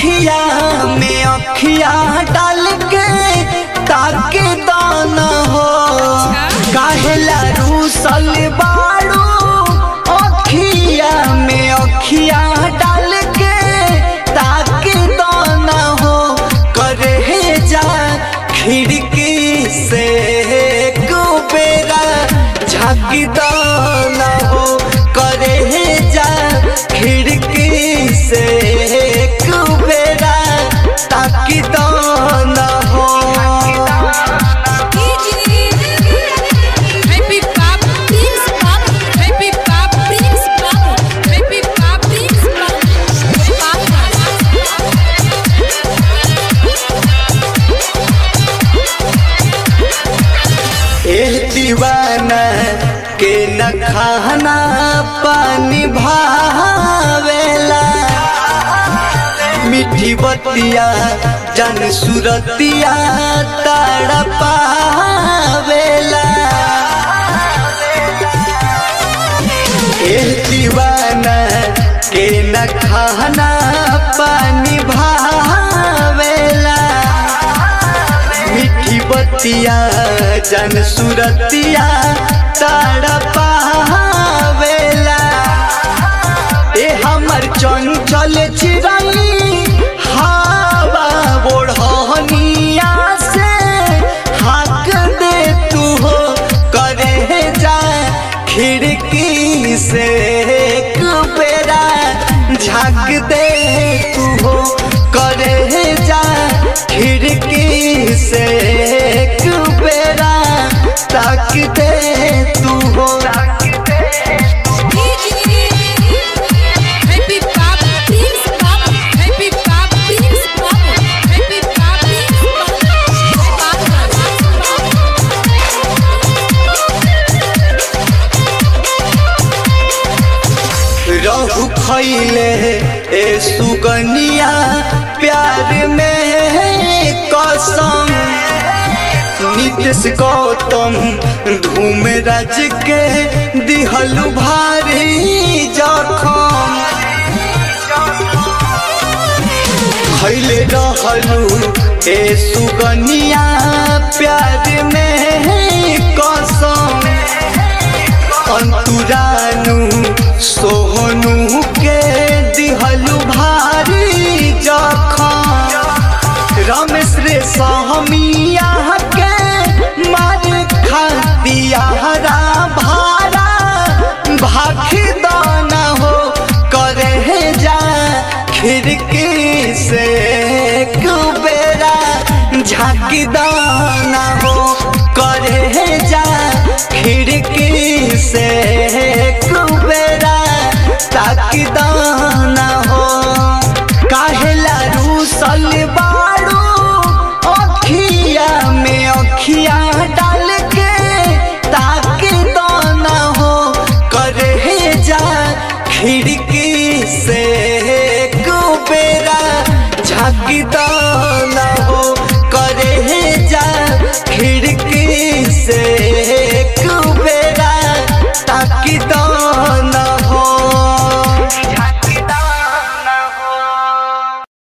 अखिया में अखिया डाल के ताके दाना हो काहेला रूसल बाड़ू अखिया में अखिया डाल के ताके दाना हो करे जा खिड़की से कुबेरा झाकी दाना हो करे जा खिड़की से कुबेरा ताकि दाना हो Happy Pop, Prince Pop, Happy Pop, Prince Pop, Happy Pop, Prince Pop. एह दीवाना के न खाना पानी भावेला मीठी बतिया जन सुरतिया ताड़ पावेला एह दीवाना के न खाना पानी भावेला मीठी बतिया जन सुरतिया ताड़ पावेला ए हमर चंचल चिरई हवा ओढ़निया से हाक दे तू हो करे जा खिड़की से कुबेरा झाँक दे तू हो करे जा खिड़की से कुबेरा ताक दे तू हो Happy Pop, Prince Pop, Happy Pop, Prince Pop, Happy Pop, Prince रहु खैले ए सुगनिया प्यार में कसम नीतीश गौतम धूम राज के दिहलु भारी जखम खैले रहलु ए सुगनिया प्यार में कसम अंतुरानु सोहनु के दिहलु भारी जखम रमेश रे सहमिया के मार खा दिया हरा भारा भाखी दाना हो करे जा खिड़की से कुबेरा झाकी दाना हो करे जा खिड़की से